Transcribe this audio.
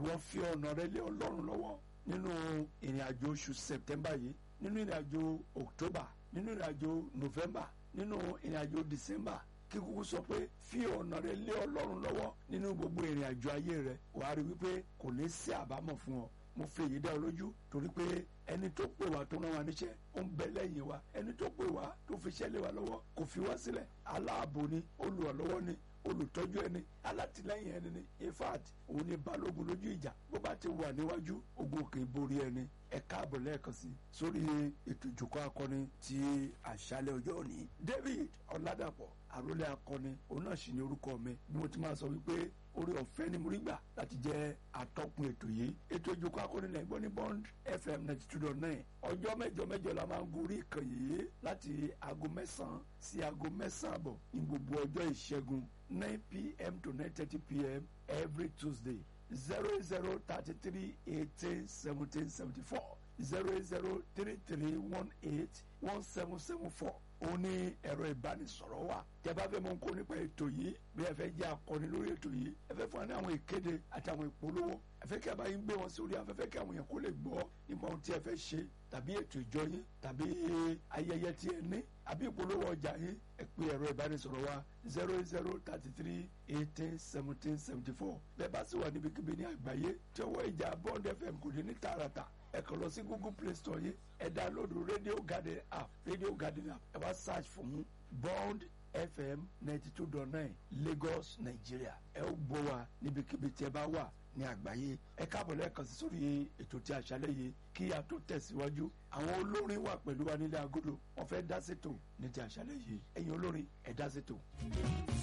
ìwọ fi ọ̀nà rẹ lé ọlọ́run lọ́wọ́ nínú ìrìn àjò oṣù september yìí nínú ìrìn àjò october nínú ìrìn àjò november nínú ìrìn àjò december kí kúkú sọ pé fi ọ̀nà rẹ lé ọlọ́run lọ́wọ́ nínú gbogbo ìrìn àjò ayé rẹ wàá rí wípé kò ní sí àbámọ̀ fún ọ mo fi èyí dá ọ lójú torí pé ẹni tó pè wá tó rán wa níṣẹ́ ó ń bẹ lẹ́yìn wa ẹni tó pè wá tó fi iṣẹ́ lé wa lọ́wọ́ kò fi wá sílẹ̀ aláàbò ni olùrànlọ́wọ́ ni olùtọ́jú ẹni alátìlẹ́yìn ẹni ni in fact òun ni balógun lójú ìjà bó bá ti wà níwájú ogun kì í borí ẹni ẹ káàbọ̀ lẹ́ẹ̀kan sí sórí ètò ìjòkó akọni ti àṣálẹ́ ọjọ́ òní David Ọládàpọ̀ àrólé akọni òun náà sì ní orúkọ mi bí mo ti máa sọ wípé orí ọ̀fẹ́ ni mo rí gbà láti jẹ́ atọ́kùn ètò yìí ètò ìjòkó akọni náà gbọ́ ní Bond FM ninety two dot nine ọjọ́ mẹ́jọ mẹ́jọ la máa ń gorí ìkànnì yìí láti aago mẹ́sàn-án sí aago mẹ́sàn-án àbọ̀ ní gbogbo ọjọ́ ìṣẹ́gun nine pm to nine thirty pm every Tuesday zero zero thirty three eighteen seventeen seventy four zero zero three three one eight one seven seven four ó ní ẹ̀rọ ìbánisọ̀rọ̀ wa tẹ́ bá fẹ́ mọ̀ nǹkan nípa ètò yìí bí ẹ fẹ́ jẹ́ akọni lórí ètò yìí ẹ fẹ́ fún wa ní àwọn ìkéde àti àwọn ìpolówó ẹ fẹ́ kí a bá yín gbé wọn sórí afẹ́fẹ́ kí àwọn yẹn kó lè gbọ́ nípa ohun tí ẹ fẹ́ ṣe tàbí ètò ìjọ yín tàbí ayẹyẹ tí ẹ ní àbí ìpolówó ọjà yín ẹ pè ẹ̀rọ ìbánisọ̀rọ̀ wa zero zero thirty three eighteen seventeen seventy four bẹ́ẹ̀ bá sì wà níbikíbi ní àgbáyé tí ọwọ́ ìjà Bond FM kò dé ní tààràtà ẹ kàn lọ sí Google Play Store yìí ẹ download Radio Garden app Radio Garden app ẹ wá search fún Bond FM ninety two dot nine Lagos Nigeria ẹ ó gbọ́ wa níbikíbi tí ẹ bá wà ní àgbáyé ẹ káàbọ̀ lẹ́ẹ̀kan sí sórí ètò tí àṣálẹ́ yìí kí a tó tẹ̀síwájú àwọn olórin wà pẹ̀lú wa nílé agodo wọ́n fẹ́ dá sétò ní ti àṣálẹ́ yìí ẹ̀yin olórin ẹ dá sétò.